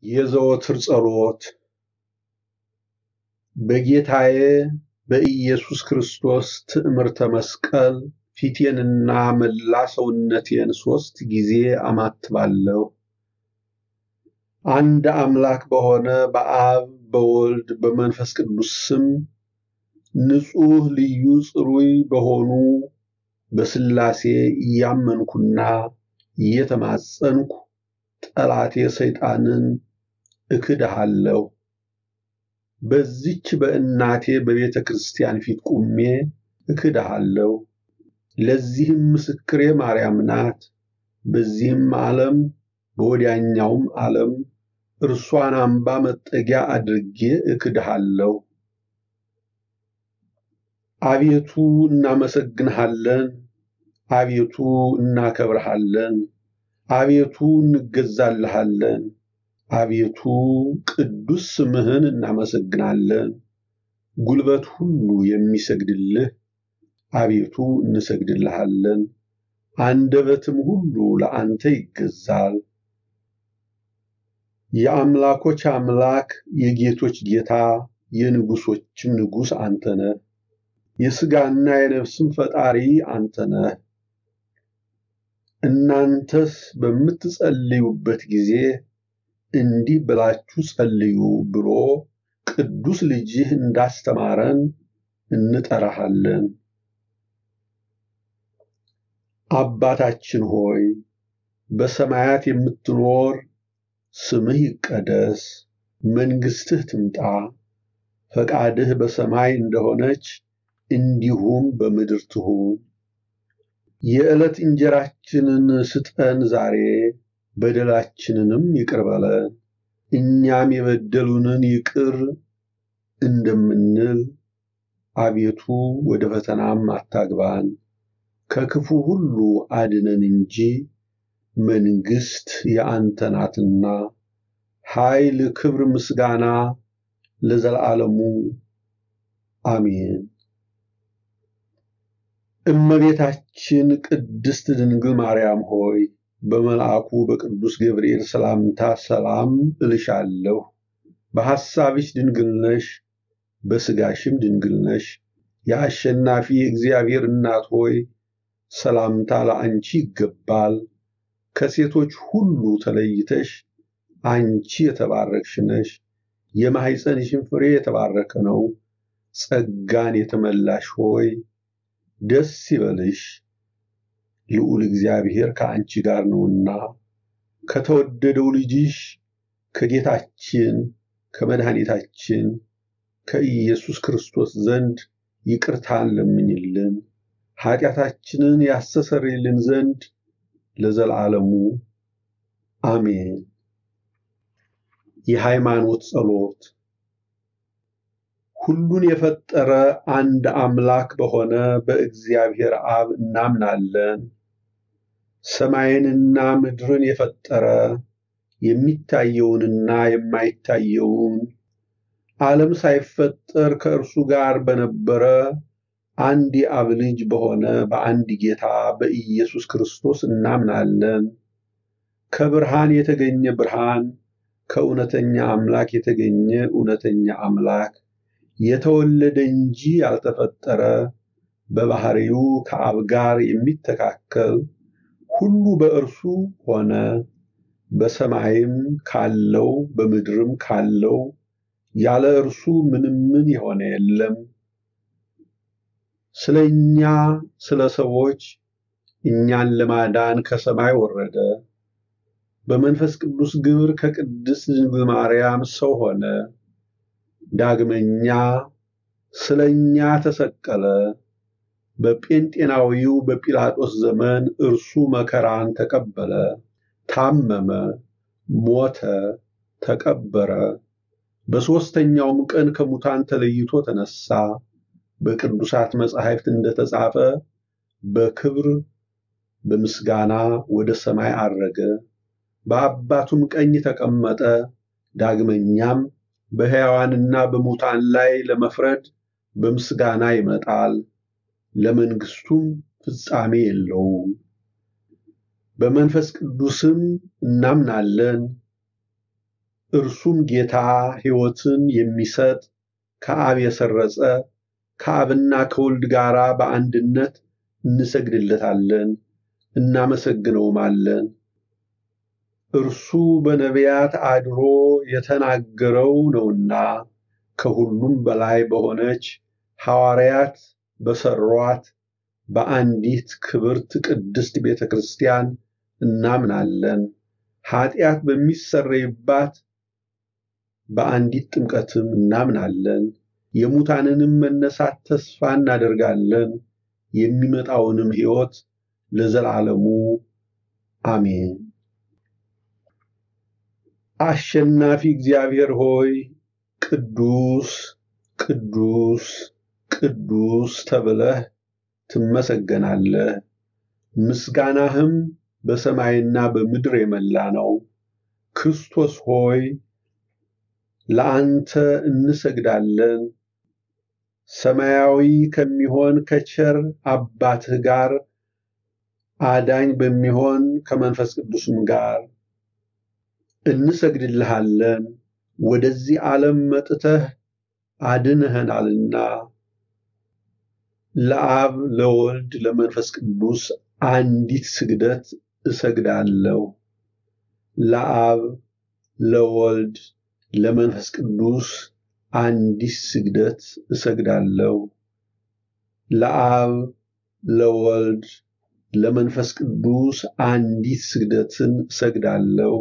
የዘወትር ጸሎት በጌታዬ በኢየሱስ ክርስቶስ ትዕምርተ መስቀል ፊቴንና መላ ሰውነቴን ሦስት ጊዜ አማትባለሁ። አንድ አምላክ በሆነ በአብ በወልድ በመንፈስ ቅዱስ ስም ንጹሕ ልዩ ጽሩይ በሆኑ በሥላሴ እያመንኩና እየተማጸንኩ ጠላቴ ሰይጣንን እክድሃለሁ። በዚች በእናቴ በቤተ ክርስቲያን ፊት ቁሜ እክድሃለሁ። ለዚህም ምስክሬ ማርያም ናት። በዚህም ዓለም በወዲያኛውም ዓለም እርሷን አምባ መጠጊያ አድርጌ እክድሃለሁ። አቤቱ እናመሰግንሃለን። አቤቱ እናከብርሃለን። አቤቱ እንገዛልሃለን። አቤቱ ቅዱስ ስምህን እናመሰግናለን። ጉልበት ሁሉ የሚሰግድልህ አቤቱ እንሰግድልሃለን። አንደበትም ሁሉ ለአንተ ይገዛል። የአምላኮች አምላክ የጌቶች ጌታ የንጉሶችም ንጉሥ አንተ ነህ። የሥጋና የነፍስም ፈጣሪ አንተ ነህ። እናንተስ በምትጸልዩበት ጊዜ እንዲህ ብላችሁ ጸልዩ ብሎ ቅዱስ ልጅህ እንዳስተማረን እንጠራሃለን። አባታችን ሆይ በሰማያት የምትኖር ስምህ ይቀደስ፣ መንግሥትህ ትምጣ፣ ፈቃድህ በሰማይ እንደሆነች እንዲሁም በምድር ትሁን። የዕለት እንጀራችንን ስጠን ዛሬ፣ በደላችንንም ይቅር በለን እኛም የበደሉንን ይቅር እንደምንል፣ አቤቱ ወደ ፈተናም አታግባን ከክፉ ሁሉ አድነን እንጂ መንግሥት የአንተ ናትና፣ ኃይል፣ ክብር፣ ምስጋና ለዘላለሙ አሜን። እመቤታችን ቅድስት ድንግል ማርያም ሆይ በመልአኩ በቅዱስ ገብርኤል ሰላምታ ሰላም እልሻለሁ። በሐሳብሽ ድንግል ነሽ፣ በሥጋሽም ድንግል ነሽ። የአሸናፊ እግዚአብሔር እናት ሆይ ሰላምታ ለአንቺ ይገባል። ከሴቶች ሁሉ ተለይተሽ አንቺ የተባረክሽ ነሽ። የማኅፀንሽን ፍሬ የተባረከ ነው። ጸጋን የተመላሽ ሆይ ደስ ይበልሽ፣ ልዑል እግዚአብሔር ከአንቺ ጋር ነውና ከተወደደው ልጅሽ ከጌታችን ከመድኃኒታችን ከኢየሱስ ክርስቶስ ዘንድ ይቅርታን ለምኝልን ኃጢአታችንን ያስተሰርይልን ዘንድ ለዘላለሙ አሜን። የሃይማኖት ጸሎት። ሁሉን የፈጠረ አንድ አምላክ በሆነ በእግዚአብሔር አብ እናምናለን። ሰማይንና ምድርን የፈጠረ የሚታየውንና የማይታየውን ዓለም ሳይፈጠር ከእርሱ ጋር በነበረ አንድ የአብ ልጅ በሆነ በአንድ ጌታ በኢየሱስ ክርስቶስ እናምናለን። ከብርሃን የተገኘ ብርሃን፣ ከእውነተኛ አምላክ የተገኘ እውነተኛ አምላክ፣ የተወለደ እንጂ ያልተፈጠረ፣ በባህሪው ከአብ ጋር የሚተካከል፣ ሁሉ በእርሱ ሆነ። በሰማይም ካለው በምድርም ካለው ያለ እርሱ ምንም ምን የሆነ የለም። ስለ እኛ ስለ ሰዎች እኛን ለማዳን ከሰማይ ወረደ። በመንፈስ ቅዱስ ግብር ከቅድስት ድንግል ማርያም ሰው ሆነ። ዳግመኛ ስለ እኛ ተሰቀለ። በጴንጤናዊው በጲላጦስ ዘመን እርሱ መከራን ተቀበለ፣ ታመመ፣ ሞተ፣ ተቀበረ። በሦስተኛውም ቀን ከሙታን ተለይቶ ተነሳ። በቅዱሳት መጻሕፍት እንደተጻፈ በክብር በምስጋና ወደ ሰማይ አረገ፣ በአባቱም ቀኝ ተቀመጠ። ዳግመኛም በሕያዋንና በሙታን ላይ ለመፍረድ በምስጋና ይመጣል። ለመንግሥቱም ፍጻሜ የለውም። በመንፈስ ቅዱስም እናምናለን። እርሱም ጌታ ሕይወትን የሚሰጥ ከአብ የሰረጸ ከአብና ከወልድ ጋር በአንድነት እንሰግድለታለን፣ እናመሰግነውማለን። እርሱ በነቢያት አድሮ የተናገረው ነውና ከሁሉም በላይ በሆነች ሐዋርያት በሰሯት በአንዲት ክብርት ቅድስት ቤተ ክርስቲያን እናምናለን። ኃጢአት በሚሰረይባት በአንዲት ጥምቀትም እናምናለን። የሙታንንም መነሳት ተስፋ እናደርጋለን። የሚመጣውንም ሕይወት ለዘላለሙ አሜን። አሸናፊ እግዚአብሔር ሆይ ቅዱስ ቅዱስ ቅዱስ ተብለህ ትመሰገናለህ። ምስጋናህም በሰማይና በምድር የመላ ነው። ክርስቶስ ሆይ ለአንተ እንሰግዳለን። ሰማያዊ ከሚሆን ከቸር አባትህ ጋር አዳኝ በሚሆን ከመንፈስ ቅዱስም ጋር እንሰግድልሃለን። ወደዚህ ዓለም መጥተህ አድንኸናልና ለአብ ለወልድ ለመንፈስ ቅዱስ አንዲት ስግደት እሰግዳለሁ። ለአብ ለወልድ ለመንፈስ ቅዱስ አንዲት ስግደት እሰግዳለሁ። ለአብ ለወልድ ለመንፈስ ቅዱስ አንዲት ስግደትን እሰግዳለሁ።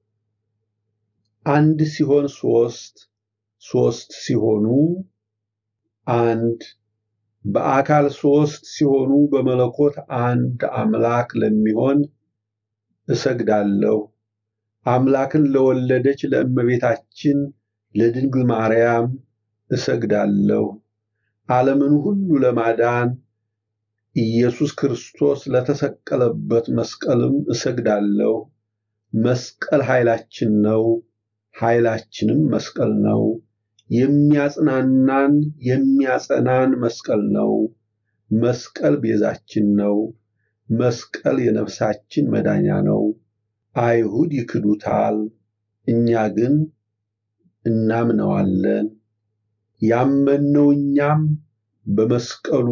አንድ ሲሆን ሶስት፣ ሶስት ሲሆኑ አንድ፣ በአካል ሶስት ሲሆኑ በመለኮት አንድ አምላክ ለሚሆን እሰግዳለሁ። አምላክን ለወለደች ለእመቤታችን ለድንግል ማርያም እሰግዳለሁ። ዓለምን ሁሉ ለማዳን ኢየሱስ ክርስቶስ ለተሰቀለበት መስቀልም እሰግዳለሁ። መስቀል ኃይላችን ነው፣ ኃይላችንም መስቀል ነው። የሚያጽናናን የሚያጸናን መስቀል ነው። መስቀል ቤዛችን ነው። መስቀል የነፍሳችን መዳኛ ነው። አይሁድ ይክዱታል፣ እኛ ግን እናምነዋለን። ያመንነው እኛም በመስቀሉ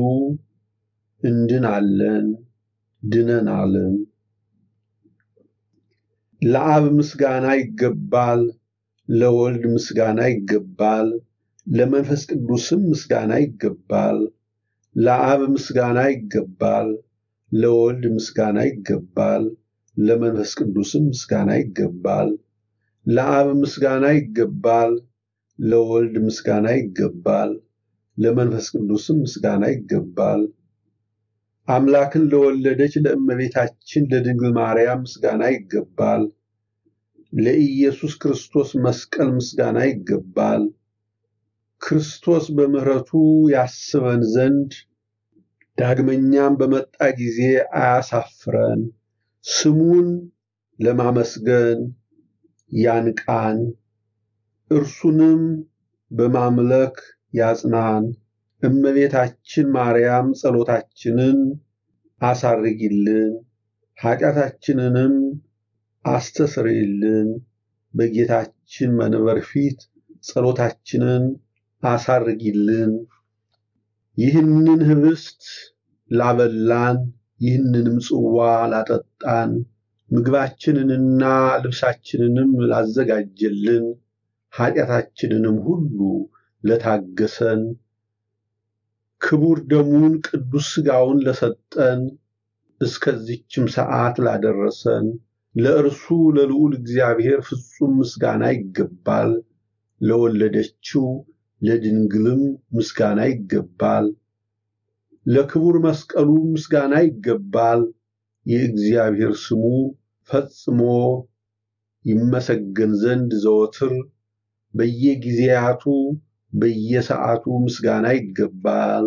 እንድናለን ድነናልም። ለአብ ምስጋና ይገባል፣ ለወልድ ምስጋና ይገባል፣ ለመንፈስ ቅዱስም ምስጋና ይገባል። ለአብ ምስጋና ይገባል፣ ለወልድ ምስጋና ይገባል፣ ለመንፈስ ቅዱስም ምስጋና ይገባል። ለአብ ምስጋና ይገባል፣ ለወልድ ምስጋና ይገባል፣ ለመንፈስ ቅዱስም ምስጋና ይገባል። አምላክን ለወለደች ለእመቤታችን ለድንግል ማርያም ምስጋና ይገባል። ለኢየሱስ ክርስቶስ መስቀል ምስጋና ይገባል። ክርስቶስ በምሕረቱ ያስበን ዘንድ ዳግመኛም በመጣ ጊዜ አያሳፍረን። ስሙን ለማመስገን ያንቃን፣ እርሱንም በማምለክ ያጽናን። እመቤታችን ማርያም ጸሎታችንን አሳርጊልን፣ ኃጢአታችንንም አስተስርይልን። በጌታችን መንበር ፊት ጸሎታችንን አሳርጊልን። ይህንን ህብስት ላበላን፣ ይህንንም ጽዋ ላጠጣን፣ ምግባችንንና ልብሳችንንም ላዘጋጀልን፣ ኃጢአታችንንም ሁሉ ለታገሰን ክቡር ደሙን ቅዱስ ሥጋውን ለሰጠን እስከዚችም ሰዓት ላደረሰን ለእርሱ ለልዑል እግዚአብሔር ፍጹም ምስጋና ይገባል። ለወለደችው ለድንግልም ምስጋና ይገባል። ለክቡር መስቀሉ ምስጋና ይገባል። የእግዚአብሔር ስሙ ፈጽሞ ይመሰገን ዘንድ ዘወትር በየጊዜያቱ በየሰዓቱ ምስጋና ይገባል።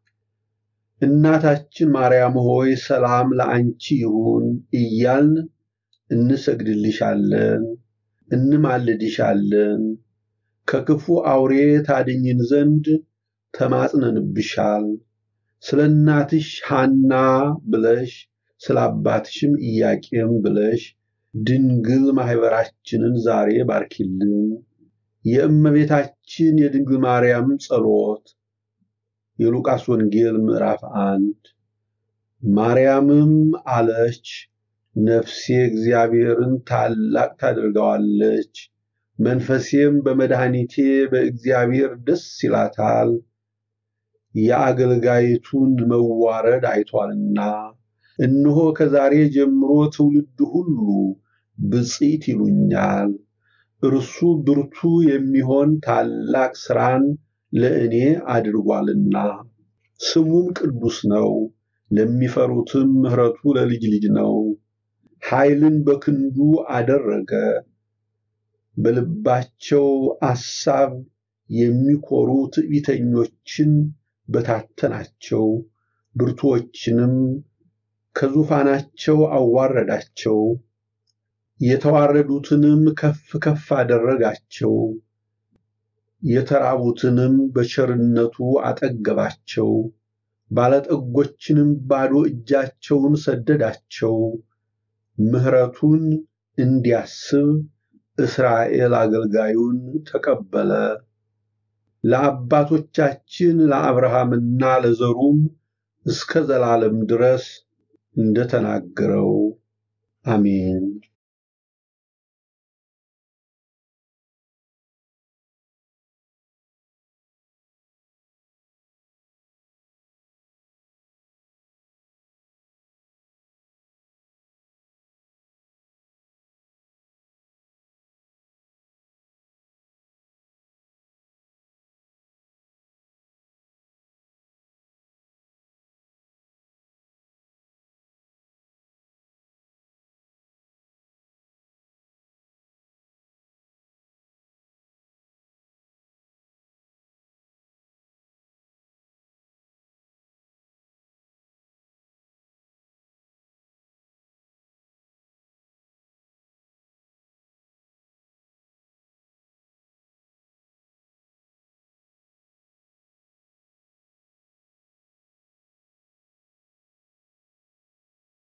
እናታችን ማርያም ሆይ ሰላም ለአንቺ ይሁን እያልን እንሰግድልሻለን፣ እንማልድሻለን። ከክፉ አውሬ ታድኝን ዘንድ ተማጽነንብሻል። ስለ እናትሽ ሐና ብለሽ ስለ አባትሽም ኢያቄም ብለሽ ድንግል ማኅበራችንን ዛሬ ባርኪልን። የእመቤታችን የድንግል ማርያም ጸሎት የሉቃስ ወንጌል ምዕራፍ አንድ ማርያምም አለች፣ ነፍሴ እግዚአብሔርን ታላቅ ታደርገዋለች፣ መንፈሴም በመድኃኒቴ በእግዚአብሔር ደስ ይላታል፣ የአገልጋይቱን መዋረድ አይቷልና። እነሆ ከዛሬ ጀምሮ ትውልድ ሁሉ ብፅዕት ይሉኛል። እርሱ ብርቱ የሚሆን ታላቅ ሥራን ለእኔ አድርጓልና፣ ስሙም ቅዱስ ነው። ለሚፈሩትም ምሕረቱ ለልጅ ልጅ ነው። ኃይልን በክንዱ አደረገ። በልባቸው አሳብ የሚኮሩ ትዕቢተኞችን በታተናቸው፣ ብርቱዎችንም ከዙፋናቸው አዋረዳቸው። የተዋረዱትንም ከፍ ከፍ አደረጋቸው፣ የተራቡትንም በቸርነቱ አጠገባቸው። ባለጠጎችንም ባዶ እጃቸውን ሰደዳቸው። ምሕረቱን እንዲያስብ እስራኤል አገልጋዩን ተቀበለ። ለአባቶቻችን ለአብርሃምና ለዘሩም እስከ ዘላለም ድረስ እንደተናገረው አሜን።